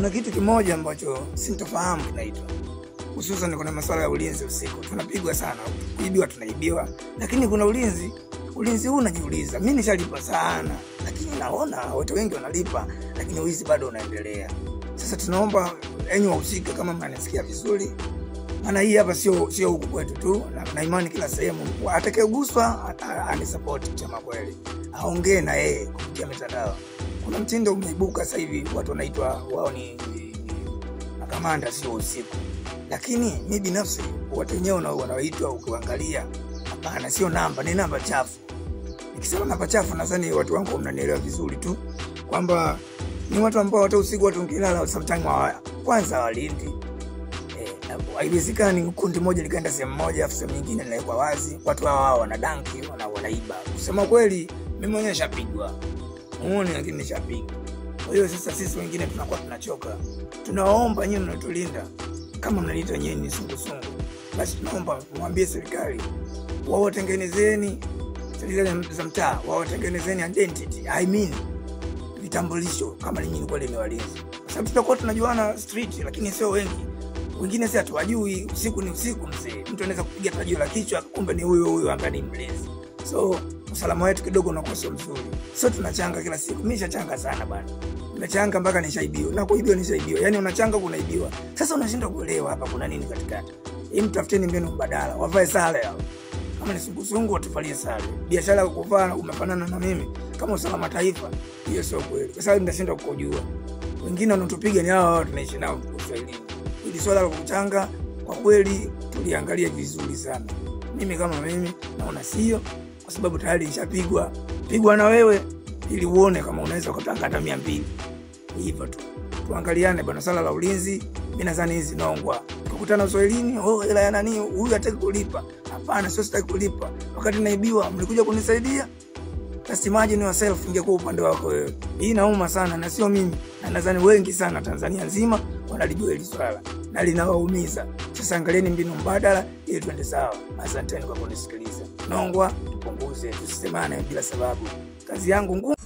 kuna kitu kimoja ambacho sintofahamu kinaitwa hususan kuna masuala ya ulinzi usiku tunapigwa sana kuibiwa tunaibiwa lakini kuna ulinzi ulinzi huu unajiuliza mi nishalipa sana lakini naona watu wengi wanalipa lakini wizi bado unaendelea sasa tunaomba enyi wahusika kama mnanisikia vizuri maana hii hapa sio sio huku kwetu tu na, na imani kila sehemu atakayeguswa anisapoti kusema kweli aongee na yeye kupitia mitandao kuna mtindo umeibuka sasa hivi watu wanaitwa wao ni, ni, ni makamanda sio usiku lakini mi binafsi watu wenyewe wana- wanaoitwa ukiangalia hapana sio namba ni namba chafu nikisema namba chafu nadhani watu wangu mnanielewa vizuri tu kwamba ni watu ambao hata usiku watu nkilala sometime hawa- kwanza hawalindi Eh, na haiwezekani kundi moja likaenda sehemu moja afu sehemu nyingine linawekwa wazi watu hawa hawa wana danki wana, wanaiba kusema kweli mimi mwenyewe shapigwa muone lakini nishapigwa kwa hiyo sasa sisi wengine tunakuwa tunachoka tunawaomba nyiwe mnatulinda kama mnaniita nyewe ni sungusungu basi tunaomba mwambie serikali wawatengenezeni serikali za mtaa wawatengenezeni identity I mean vitambulisho kama ninyi ni kweli ni walinzi kwa sababu tutakuwa tunajuana street lakini sio wengi wengine si hatuwajui usiku ni usiku mzee mtu anaweza kupiga tajio la kichwa kumbe ni huyo huyo ambaye ni mlinzi so usalama wetu kidogo unakuwa sio mzuri sio tunachanga kila siku mi shachanga sana bana nimechanga mpaka nishaibiwa na kuibiwa nishaibiwa yani unachanga kunaibiwa sasa unashindwa kuelewa hapa kuna nini katikati hii mtafuteni mbinu mbadala wavae sare hao kama ni sungusungu watuvalie sare biashara ya kuvaa umefanana na mimi kama usalama taifa hiyo sio kweli kwa sababu mtashindwa kujua wengine wanatupiga ni hawa wao tunaishi nao uswahilini ili swala la kuchanga kwa kweli tuliangalia vizuri sana mimi kama mimi naona sio kwa sababu tayari nishapigwa pigwa na wewe ili uone kama unaweza ukatanga hata mia mbili Ni hivyo tu tuangaliane bwana swala la ulinzi mi nadhani hizi nongwa tukutana uswahilini oh, hela ya nani huyu hataki kulipa hapana sio sitaki kulipa wakati naibiwa mlikuja kunisaidia just imagine yourself ingekuwa upande wako wewe hii nauma sana na sio mimi na nadhani wengi sana tanzania nzima wanalijua hili swala na linawaumiza sasa angalieni mbinu mbadala ili tuende sawa asanteni kwa kunisikiliza nongwa tupunguze tusisemane bila sababu kazi yangu ngumu